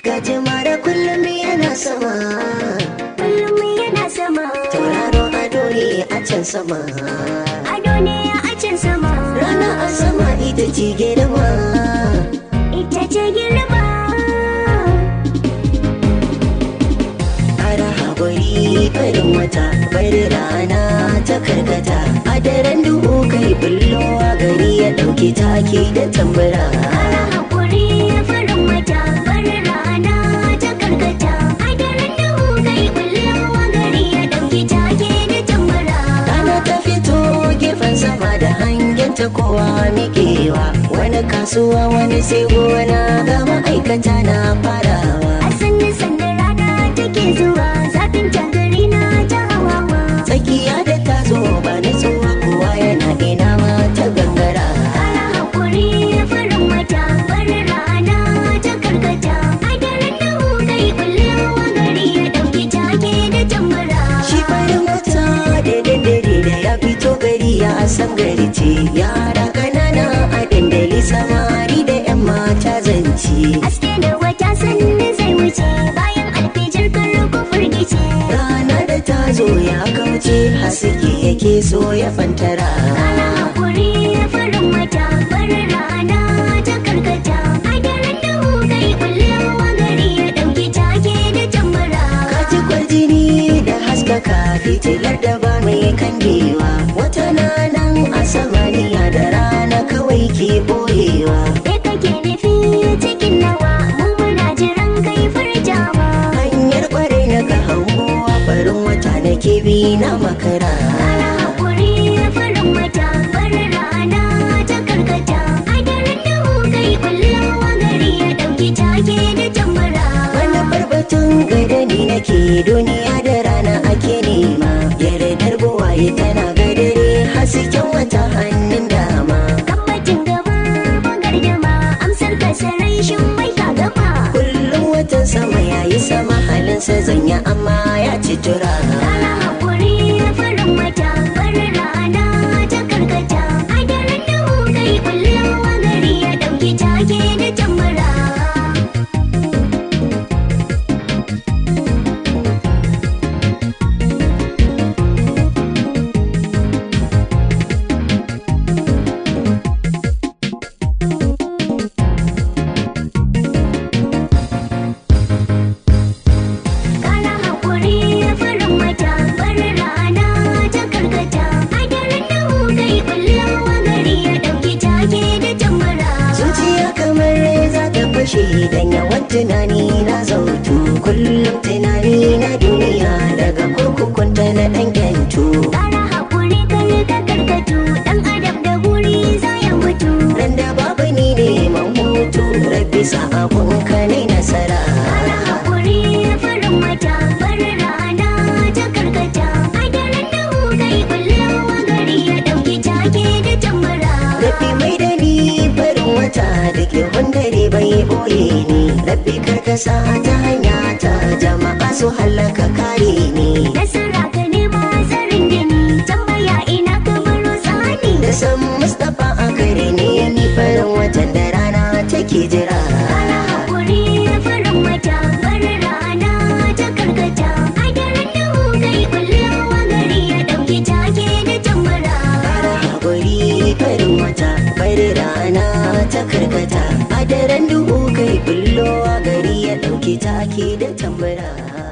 Gajimare kullum yana sama kullum yana sama Tauraro ado ne a can sama ado ne a can sama Rana a sama ita ce girma ita ce girma Ara haƙuri farin wata bari rana ta karkata A daren duhu kai bullowa gari ya ɗauki take da tambura ana haƙuri farin wata bari rana ta karkata a daren duhu kai kullewa gari ya ɗauki take da tambara Rana ta fito gefen sama da hangen ta kowa miƙewa Wani kasuwa wani sai gona ga ma'aikata na farawa a sanni sanni rana take zuwa zafin tagari na ta hawawa Tsakiya da ta zo ba nutsuwa kowa yana ina ma ta gangara ana haƙuri farin wata bari rana ta karkata a daren duhu kai kullewa gari ya ɗauki take da tambara Shi farin wata da daddare da ya fito gari ya san gari ce Yara ƙanana a dandali samari da 'yan mata zance Aske da wata sanni zai wuce bayan alfijir kan ruku firgice. Rana da ta zo ya kauce haske yake so ya fantara Ana haƙuri farin wata bari rana ta karkata. A daren duhu kai kullewa gari ya ɗauki take da tambara. Kaji kwarjini da haskaka fitilar da ba mai kangewa Wata na nan a samaniya da rana kawai ke boyewa Me kake nufi cikin nawa mu muna jiran kai furtawa. Hanyar kware na ga hangowa farin wata na bi na makara Ana haƙuri farin wata bari rana ta karkata. A daren duhu kai kullewa gari ya ɗauki take da tambara. Wani barbatun gadani nake duniya da rana ake nema Yardar buwaye tana gadare hasken wata hannun dama Tabbacin gaba bagar dama amsar ka sarai shin mai ka gama. Kullum watan sama yayi sama halinsa zanya amma ya ci tura Rana haƙuri farin wata bari rana ta karkata. A daren duhu kai kullewa gari ya ɗauki take da tambara. Kana haƙuri farin wata bari rana ta karkata. A daren duhu kai kullewa gari ya ɗauki take da tambara. Zuciya kamar za ta fashe dan yawan tunani na zautu Kullum tunani na duniya daga kurkukunta na ɗan yantu Ƙara haƙuri kar ka karkatu ɗan adam da guri za ya mutu. Ran da babu ni ne mahutu rabbi sa abun ka ne nasara Ƙara haƙuri farin wata bari rana ta karkata. A daren duhu kai kullewa gari ya ɗauki take da tambara. Rabbi mai da ni farin wata da ke hundare bai boye ni Rabbi karkasa ta hanya ta jama'a su hallaka kare ni Nasara ka nema tsarin gini tambaya ina ka baro tsani. Da san Mustapha a kare ne ni farin watan da rana take jira Ƙara haƙuri farin wata bari rana ta karkata. A daren duhu kai kullewa gari ya ɗauki take da tambara. Fara haƙuri farin wata bari rana ta karkata A daren duhu kai bullowa gari ya ɗauki take da tambara